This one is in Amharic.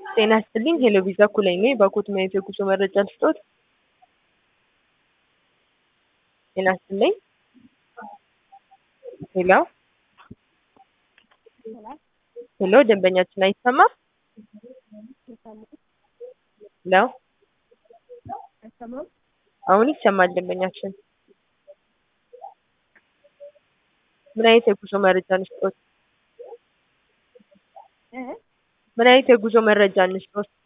ጤና ይስጥልኝ ሄሎ ቪዛ ኩለኝ ነኝ። በኮት ማየት የጉዞ መረጃ ልስጦት? ጤና ይስጥልኝ ሄሎ ሄሎ ደንበኛችን አይሰማም? ሄሎ አሁን ይሰማል ደንበኛችን። ምን አይነት የጉዞ መረጃ እንስጦት? ምን አይነት የጉዞ መረጃ እንስጦት?